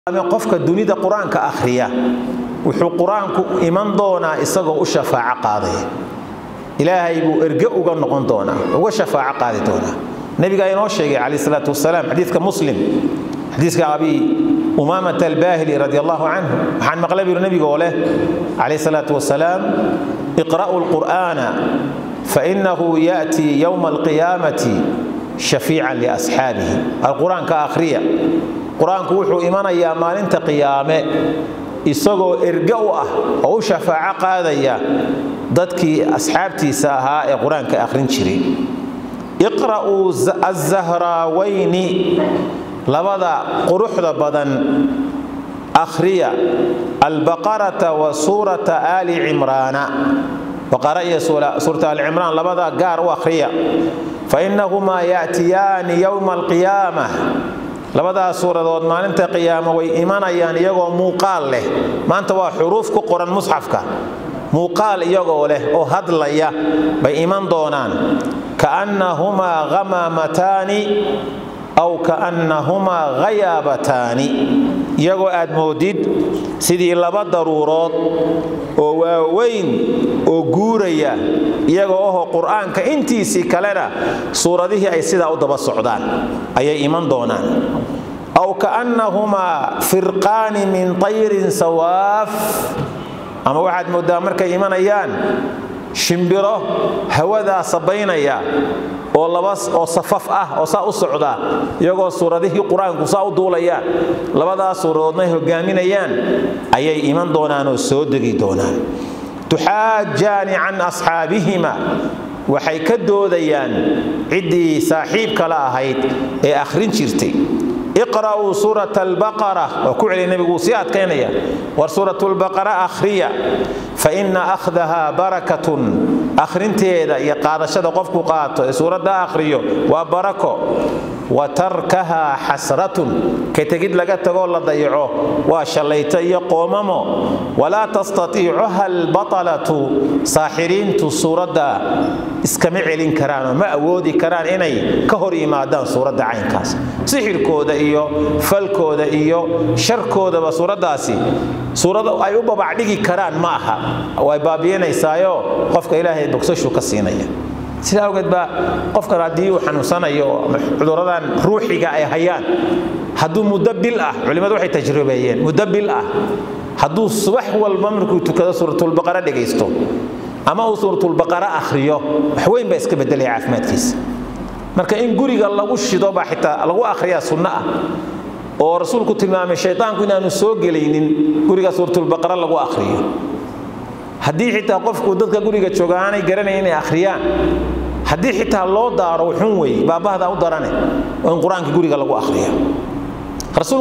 qofka dunida qur-aanka akhriya wuxuu qur-aanku iman doonaa isagoo u shafaaco qaadaya ilaahay buu erge uga noqon doonaa uga shafaaco qaadi doonaa nabigaa inoo sheegay calayh salaatu wasalaam xadiiska muslim xadiiska abi umaamat albaahili radi allahu canhu waxaan maqlay buu nabiga oo leh calayh salaatu wasalaam iqra'u lqur'aana fainahu ya'tii yowma alqiyaamati shafiican liasxaabihi alqur-aanka akhriya qur-aanku wuxuu imanayaa maalinta qiyaame isagoo erge u ah oo u shafaaco qaadaya dadkii asxaabtiisa ahaa ee qur-aanka akhrin jiray iqra'uu azahraawayni labada quruxda badan akhriya albaqarata wa suurata aali cimraana baqara iyo suurata aali cimraan labada gaar u akhriya fainahumaa ya'tiyaani yowma alqiyaama labadaas suuradood maalinta qiyaamo way imanayaan iyagoo muuqaal leh maanta waa xuruuf ku qoran musxafka muuqaal iyagoo leh oo hadlaya bay iman doonaan kaannahumaa hamaamataani aw kaannahumaa hayaabataani iyagoo aad moodid sidii laba daruurood oo waaweyn oo guuraya iyagoo aho qur-aanka intiisii kalena suuradihii ay sidaa u daba socdaan ayay iman doonaan aw kaannahumaa firqaani min tayrin sawaaf ama waxaad mooddaa markay imanayaan shimbiro hawadaa sabaynaya oo laba oo safaf ah oo saa u socda iyagoo suuradihii qur-aanku saa u duulayaan labadaas suuradoodna ay hogaaminayaan ayay iman doonaan oo soo degi doonaan tuxaajaani can asxaabihima waxay ka doodayaan ciddii saaxiibka la ahayd ee akhrin jirtay iqra'uu suurat albaqara waa ku celiya nebigu wuu sii adkaynaya war suuratulbaqara akhriya fa ina akhdaha barakatun akhrinteeda iyo qaadashada qofku qaato ee suuradda akhriyo waa barako wa tarkaha xasratun ka tegid laga tagoo la dayaco waa shallayto iyo qoomamo walaa tastatiicuha albatalatu saaxiriintu suuradda iskama celin karaanoo ma awoodi karaan inay ka hor yimaadaan suuradda caynkaas sixirkooda iyo falkooda iyo sharkoodaba suuraddaasi suurada ay u babacdhigi karaan ma aha way baabi'inaysaayo qofka ilaahay bogsashuu ka siinaya sidaa awgeed baa qofkan haddii uu xanuunsanayo ama cuduradan ruuxiga ay hayaan hadduu muddo bil ah culimmadu waxay tajribeeyeen muddo bil ah hadduu subax walba markuu tukado suuratulbaqara dhegaysto ama uu suuratulbaqara akhriyo wax weyn baa iska bedelaya caafimaadkiisa marka in guriga lagu shido baa xitaa lagu akhriyaa sunno ah oo rasuulku tilmaamay shaytaanku inaanu soo gelaynin guriga suuratulbaqara lagu akhriyo haddii xitaa qofku dadka guriga jooga aanay garanayn inay akhriyaan haddii xitaa loo daaro wuxun weeye baabahda u darane oo in qur-aanka guriga lagu akhriya